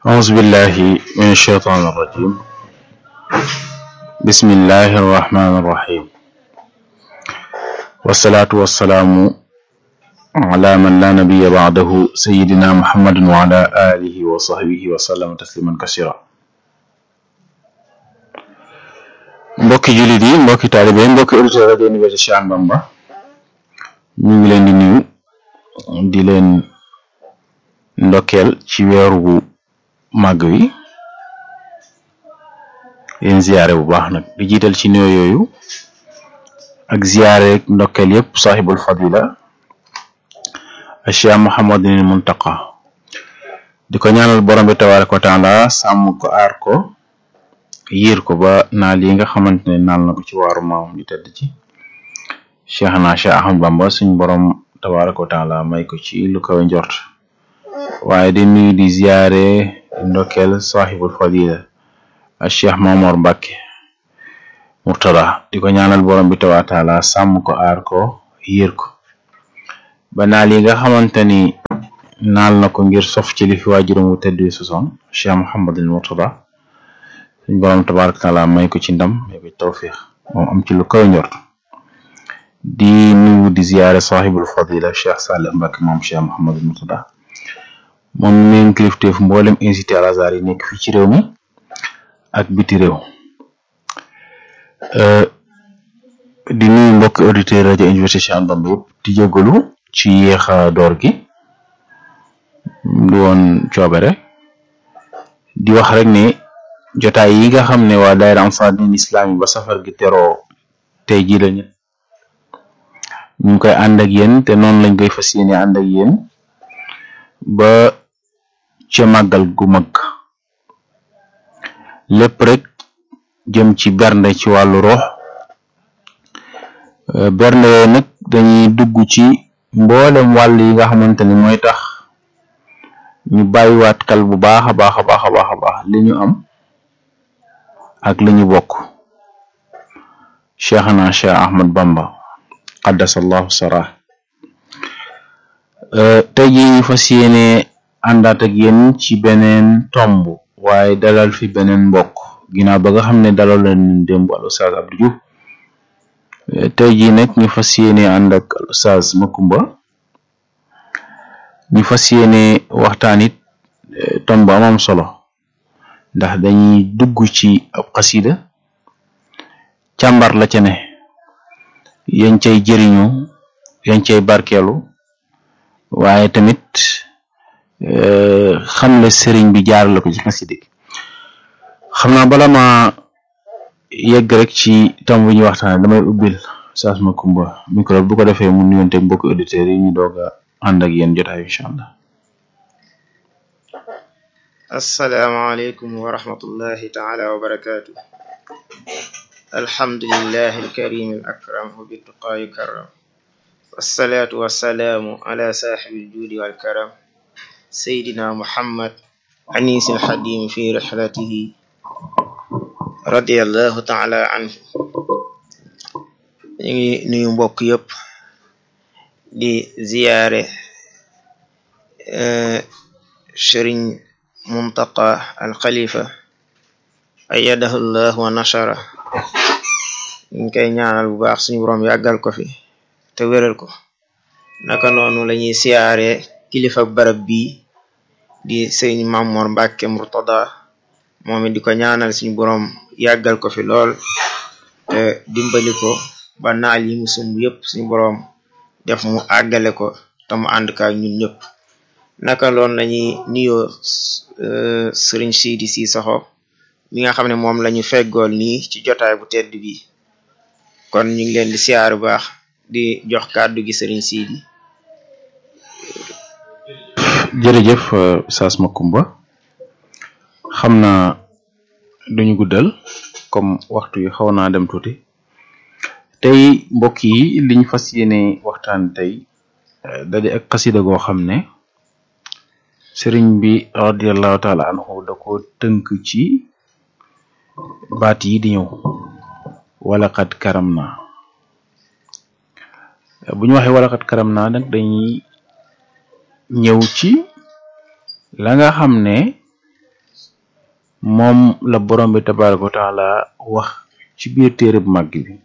أعوذ بالله من الشيطان الرجيم بسم الله الرحمن الرحيم والصلاة والسلام على من لا نبي بعده سيدنا محمد وعلى آله وصحبه وسلم تسليما كثيرا mbokki jullit yi mbokki taalibe yi mbokki auditeur rajo Université Cheikh Ahmadou Bamba ñu ngi leen di nuyu di leen ndokkeel ci weeru bu màgg wi leen ziyaare bu baax nag di jiital ci nuyoo yooyu ak ziyaare ndokkeel yépp saaxibul fadila Cheikh Muhammadul Muntaqa di ko ñaanal borom bi tabaaraka wa taala sàmm ko aar ko yiir ko ba naal yi nga xamante ne naal na ko ci waaru maam ñu tedd ci cheikh na cheikh ahmad bamba suñ borom tabaraka wa taala may ko ci lu kawe njort waaye di nuyu di ziyaare ndokkeel sahibul fadila ak cheikh mamor mbàkke murtada di ko ñaanal borom bi tabaraka wa taala sàmm ko aar ko yiir ko ba naal yi nga xamante ni naal na ko ngir sof ci li fi waajuram wu tedd wi sosoon cheikh muhammadul murtada suñ borom tabaraka taala may ko ci ndam may ko ci tawfiix moom am ci lu kaw njort di nuyu di ziyaare sahibul fadila cheikh Salih Mbacke moom cheikh Mouhamadul Murtada moom mi kilifteef mboolem incité al azhar yi nekk fii ci réew mi ak biti réew di nuyu mbokki auditeur rajo Université Cheikh Ahmadou Bamba yëpp di jégalu ci yéexa door gi du woon coobere di wax rek ne jotaay yi nga xam ne waa daayira Ansar din islam yi ba safar gi teroo tey jii lañu ñu ngi koy ànd ak yéen te noonu lañ koy fas yéene ànd ak yéen ba ca màggal gu mag lépp rek jëm ci bernde ci wàllu rox bernde yooyu nag dañuy dugg ci mboolem wàll yi nga xamante ni mooy tax ñu bàyyiwaat kal bu baax a baax a baax a baax a baax li ñu am ak li ñu bokk cheikhana cheikh ahmad bamba qaddasallahu sara tey ji ñu fas yéene àndaat ak yéen ci beneen tomb waaye dalal fi beneen mbokk ginnaaw ba nga xam ne dalal leen démb al ustaaz Abdou Diouf tey ji nag ñu fas yéene ànd ak al ustaaz Makumba ñu fas yéene waxtaan it tomb amam solo ndax dañuy dugg ci ab xasida càmbar la ca ne yañ cay jëriñu yañ cay barkeelu waaye tamit xam le sëriñ bi jaar la ko ci xasida gi xam naa bala ma yegg rek ci tam bu ñuy waxtaane damay ubbil saas ma kumba micro bu ko defee mu nuyonte mbokki auditeurs yi ñu doog a ànd ak yéen jotaay incha allah asalaamaaleykum wa rahmatullahi taala wa barakaatu alhamdulillahi alkarim al akram wa bittuqaa yukarram wassalaatu wassalaamu ala saaxibi aljuudi walkaram sayidina muhammad anis alxadim fi rixlatihi radiallahu taala anhu ñu ngi nuyu mbokk yëpp di ziyaare sëriñ muntaqa al xalifa ayadahu llah wa nashara ñu koy ñaanal bu baax suñu boroom yàggal ko fi te wéral ko naka noonu lañuy siyaare kilifa barab bi di sëñ Mamor Mbàkke Murtada moom it di ko ñaanal suñu boroom yàggal ko fi lool te dimbali ko ba naal yi mu sumb yépp suñu boroom def mu àggale ko te mu ànd ka ñun ñëpp naka loon lañuy nuyoo sëriñ Sidi Cissokho mi nga xam ne moom lañu feggool nii ci jotaay bu tedd bi kon ñu ngi leen di siyaar bu baax di jox kàddu gi sëriñ Sidi jërëjëf saas Makumba xam naa duñu guddal comme waxtu yi xaw naa dem tuuti tey mbokk yi liñ fas yéene waxtaan tey daje ak xasida goo xam ne sëriñ bi radiallahu taala anhu da ko tënk ci baat yi di ñëw wala xat karam naa bu ñu waxee wala xat karam naa nag dañuy ñëw ci la nga xam ne moom la borom bi tabaraka wa taala wax ci biir téere bu màgg bi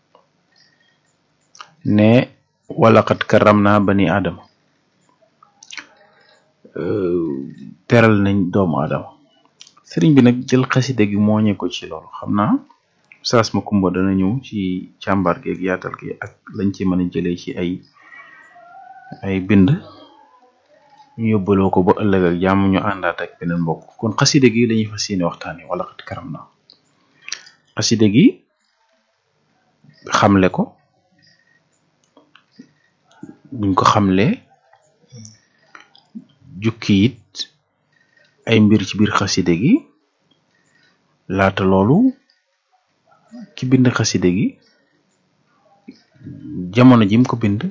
ne walaqad karam naa bani aadama teral nañ doomu aadama sëriñ bi nag jël xasida gi mooñe ko ci loolu xam naa saas ma kumba dana ñëw ci càmbar gi ak yaatal gi ak lañ ci mën a jëlee ci ay ay bind ñu yóbbaloo ko ba ëllëg ak jàmm ñu àndaat ak beneen mbokk kon xasida gi lañuy fas yéene waxtaane wala xat karam na xasida gi xamle ko buñ ko xamle jukki it ay mbir ci biir xasida gi laata loolu ki bind xasida gi jamono jim ko bind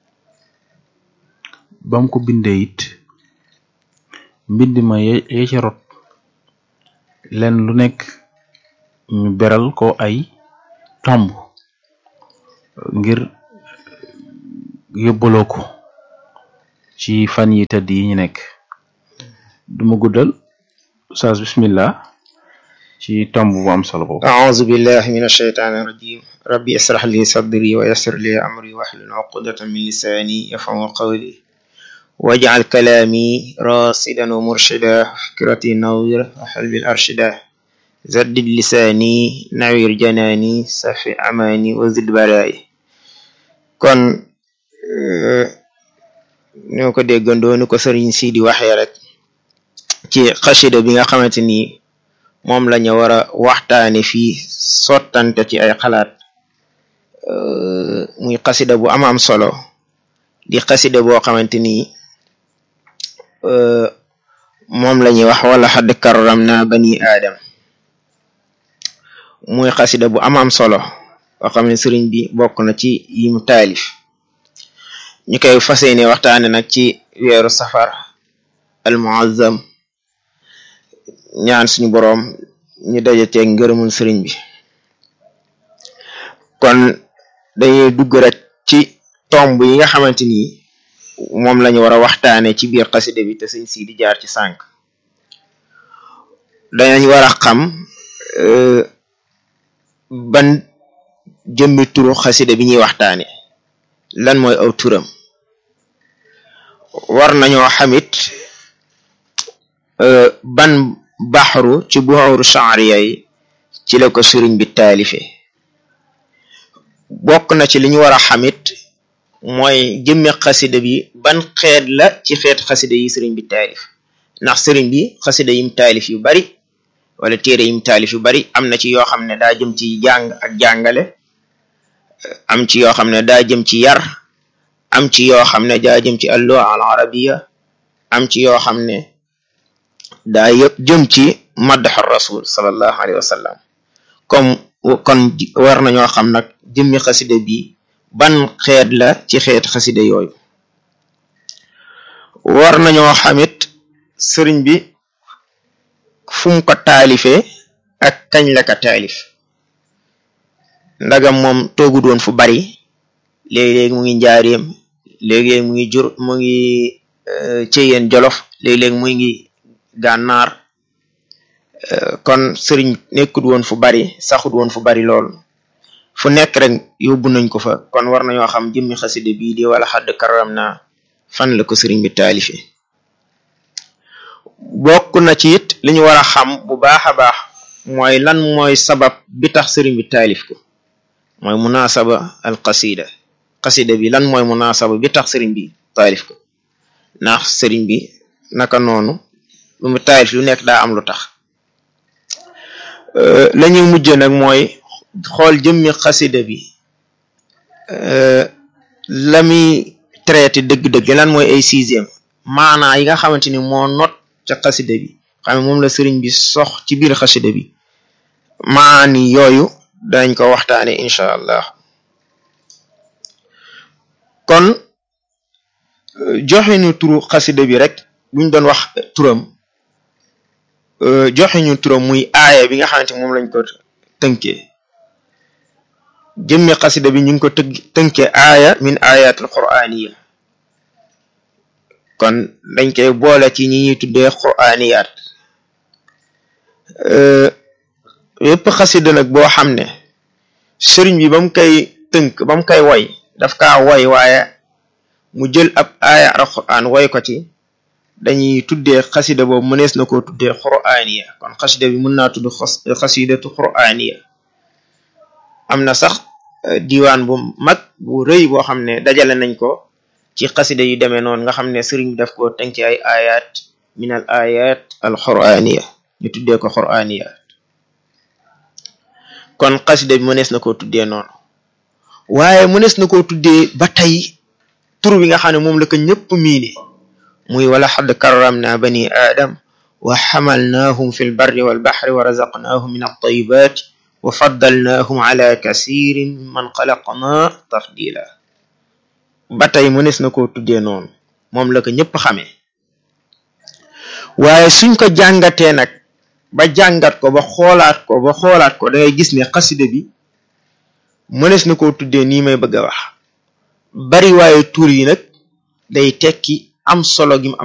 bam ko bindee it mbind ma ya ca rot len lu nekk ñu beral ko ay tomb ngir yóbbaloo ko ci fan yi tëdd yi ñu nekk duma guddal saas bismillah ci tomb bu am solo boobu أعوذ بالله من الشيطان الرجيم ربي اشرح لي صدري ويسر لي أمري واحلل عقدة من لساني يفقهوا قولي واجعل كلامي راشدا ومرشدا فكرتي نوير وحلبي الأرشدا زدد لساني نوير جناني سفي أماني وزد برائي kon ñoo ko déggandoo ni ko sëriñ si di waxee rek ci xasida bi nga xamante ni moom la ñu war a waxtaane fii sottante ci ay xalaat muy xasida bu am am solo di xasida boo xamante ni moom la ñuy wax wala xadd karram na bani aadam muy xasida bu am am solo boo xam ne sëriñ bi bokk na ci yim taalif ñu koy fas yéene waxtaane nag ci weeru safar al muazzam ñaan suñu boroom ñu daje teeg ngërëmul sëriñ bi kon dañuy dugg rek ci tomb yi nga xamante ni moom lañu war a waxtaane ci biir xasida bi te sëñ si di jaar ci sànq danañ war a xam ban jëmmi turu xasida bi ñuy waxtaane lan mooy aw turam war nañoo xamit ban baxru ci buxuru shaariya yi ci la ko sëriñ bi taalife bokk na ci li ñu war a xamit mooy jëmmi xasida bi ban xeet la ci xeet xasida yi sëriñ bi taalif ndax sëriñ bi xasida yim taalif yu bari wala téere yim taalif yu bari am na ci yoo xam ne daa jëm ci jàng ak jàngale am ci yoo xam ne daa jëm ci yar am ci yoo xam ne daa jëm ci alluha al arabiya am ci yoo xam ne daa yëpp jëm ci maddaxu rasul sallallahu alayhi wa sallam comme kon war nañoo xam nag jëmmi xasida bi ban xeet la ci xeet xasida yooyu war nañoo xamit sëriñ bi fu mu ko taalifee ak kañ la ko taalif ndagam moom toogu doon fu bari léegi-léegi mu ngi njaareem léegi-léegi mu ngi jur mu ngi ceyeen jolof léegi-léegi mu ngi gànnaar kon sëriñ nekkut woon fu bari saxut woon fu bari lool fu nekk rek yóbbu nañ ko fa kon war nañoo xam jëmmi xasida bii di wala xadd karam na fan la ko sëriñ bi taalife bokk na ci it li ñu war a xam bu baax a baax mooy lan mooy sabab bi tax sëriñ bi taalif ko mooy munasaba al qasida qasida bi lan mooy munasaba bi tax sëriñ bi taalif ko ndax sëriñ bi naka noonu lu mu taalif lu nekk daa am lu tax la ñuy mujj nag mooy xool jëmmi xasida bi la muy traité dëgg-dëgg lan mooy ay sixième maanaa yi nga xamante ni moo not ca xasida bi xam ne moom la sëriñ bi sox ci biir xasida bi maani yooyu dañ ko waxtaane incha allah kon joxe ñu turu xasida bi rek buñ doon wax turam joxe ñu turam muy aaya bi nga xamante moom lañ ko tënkee jëmmi xasida bi ñu ngi ko tëgg tënkee aaya min ayatul quraniya kon dañ koy boole ci ñi ñuy tuddee quraniyaat yépp xasida nag boo xam ne sëriñ bi ba mu koy tënk ba mu koy woy daf kaa woy waaye mu jël ab aaya alquran woy ko ci dañuy tuddee xasida boobu mënees na koo tuddee qur'aniya kon xasida bi mën naa tudd xasidatu qur'aniya am na sax diwaan bu mag bu rëy boo xam ne dajale nañ ko ci xasida yu demee noonu nga xam ne sëriñ bi daf ko tënk ci ay ayat min al ayat al qur'aniya ñu tuddee ko qur'aniya kon xasida bi mënees na koo tuddee noonu waaye mënees na koo tuddee ba tey tur bi nga xam ne moom la ko ñëpp miine muy wala xadd karramna bani aadam wa xamalnaahum fi lbarri walbaxri wa razaqnaahum min altayibat wa faddalnaahum ala kasirin mimman xalaqna tafdila ba tey mënees na koo tuddee noonu moom la ko ñëpp xamee waaye suñ ko jàngatee nag ba jàngat ko ba xoolaat ko ba xoolaat ko da ngay gis ne xasida bi mënees na koo tuddee nii may bëgg a wax bari waaye tur yi nag day tekki am solo gi mu am